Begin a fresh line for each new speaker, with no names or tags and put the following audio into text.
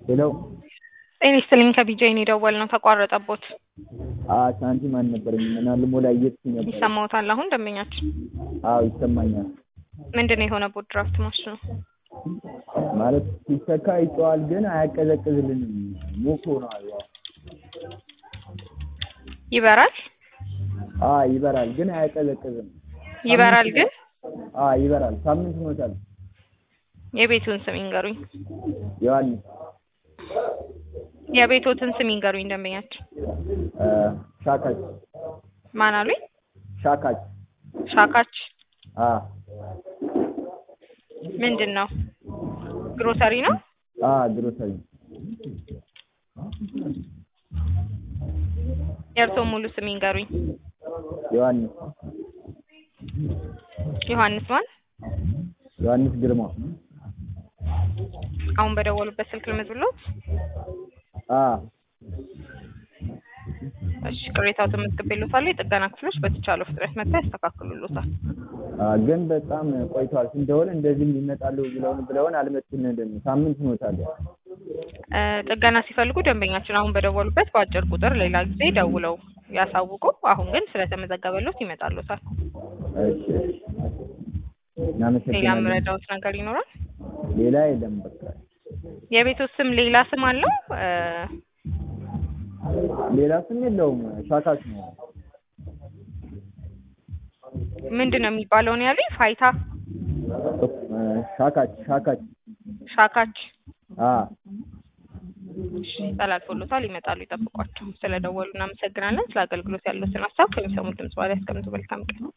ሄሎ
ጤና ይስጥልኝ ከቢጃይን የደወል ነው ተቋረጠቦት
አዎ ሳንቲም አልነበረኝም እና ልሞላ እየሄድኩኝ ነበር።
ይሰማዎታል አሁን ደንበኛችን
አዎ ይሰማኛል።
ምንድን ነው የሆነቦት ድራፍት ማሽኑ
ማለት ሲሰካ ይጮሃል ግን አያቀዘቅዝልንም። ሙቅ ሆኗል። ያው
ይበራል
አዎ ይበራል ግን አያቀዘቅዝም።
ይበራል ግን
አዎ ይበራል። ሳምንት ሆኖታል።
የቤቱን ስም ይንገሩኝ
ዮሐንስ
የቤቶትን ስም ይንገሩኝ ደንበኛችን
እ ሻካች
ማን አሉኝ
ሻካች
ሻካች
አዎ
ምንድን ነው ግሮሰሪ ነው
አዎ ግሮሰሪ
የእርስዎ ሙሉ ስም ይንገሩኝ
ዮሐንስ
ዮሐንስ ማን
ዮሐንስ ግርማ
አሁን በደወሉበት ስልክ ልመዝብሎት
አዎ
እሺ ቅሬታው ተመዝግቤልዎታል የጥገና ክፍሎች በተቻለው ፍጥነት መጥተው ያስተካክሉልዎታል
አዎ ግን በጣም ቆይቷል። ስንደውል እንደዚህም ይመጣሉ ብለውን ብለውን አልመጡልንም። ሳምንት ሆኖታል።
እ ጥገና ሲፈልጉ ደንበኛችን አሁን በደወሉበት በአጭር ቁጥር ሌላ ጊዜ ደውለው ያሳውቁ። አሁን ግን ስለተመዘገበልዎት ይመጣልዎታል።
እሺ እሺ
ሌላ
እናመሰግናለን።
የምረዳዎት ነገር ይኖራል?
ሌላ የለም በቃ
የቤቶት ስም ሌላ ስም አለው? እ
ሌላ ስም የለውም። ሻካች ነው።
ምንድን ነው የሚባለው ነው ያሉኝ? ፋይታ
እ ሻካች ሻካች
ሻካች
አዎ
እሺ ተላልፎልዎታል። ይመጣሉ፣ ይጠብቋቸው። ስለደወሉ እናመሰግናለን። ስለ አገልግሎት ያሉትን ሀሳብ ከሚሰሙት ድምጽ በኋላ ያስቀምጡ። መልካም ቀን